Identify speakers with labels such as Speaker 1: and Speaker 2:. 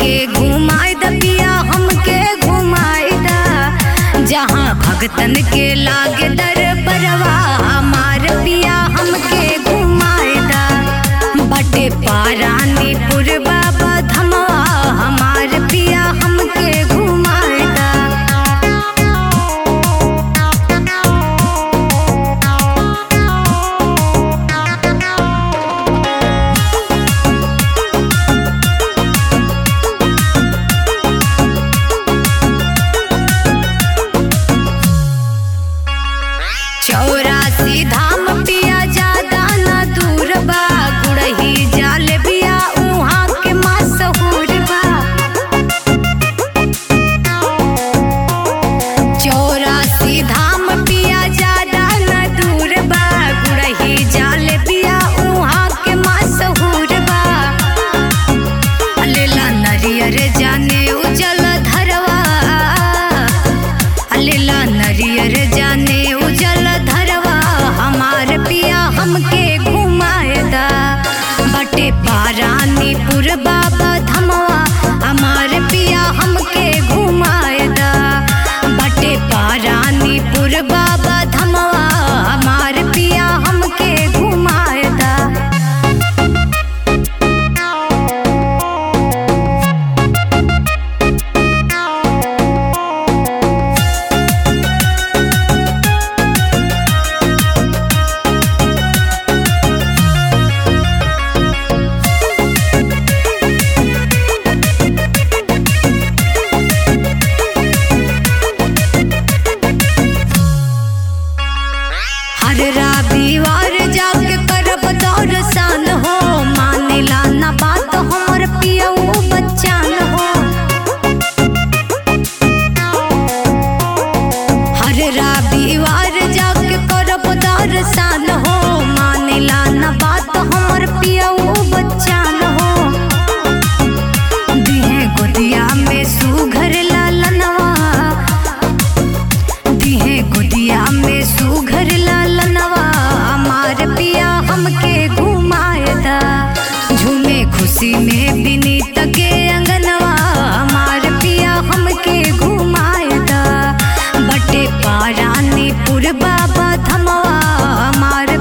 Speaker 1: हमके घुमाए द पिया हमके घुमाए द जहाँ भगतन के लागे दर बरवा हमार पिया हमके घुमाए द बटे पारानी पुरबा धमवा हमार पिया हमके घुमाए द चौरासी धाम पिया ज्यादा न दूर बा गुड़ही जाल बिया उहाँ के मशहूर बा चौरासी धाम पिया ज्यादा न दूर बा गुड़ही जाल बिया उहाँ के मशहूर बा लेला नरियर जाने उजल धरवा लेला नरियर जाने उजल धरवा हमार पिया हमके घुमाए दा बटे पारानी पुर बाबा धमवा हमार पिया हमके घुमाए दा बटे पारानी पुर बाबा धमवा हमार पिया हमके घुमाए दा हर रविवार जाके करब दर्शन हो मानेला ना बात हमर पियऊ बच्चान हो हर रविवार जाके करब दर्शन हो मानेला ना बात हमर पियऊ बच्चान हो दिहे गोदिया में सुघर लालनवा दिहे गुदिया में सुघर लालनवा हमार पिया हमके घुमाए दा झूमे खुशी में बिनीत के अंगनवा हमार पिया हमके घुमाए दा बटे पारानी पुर बाबा धमवा हमार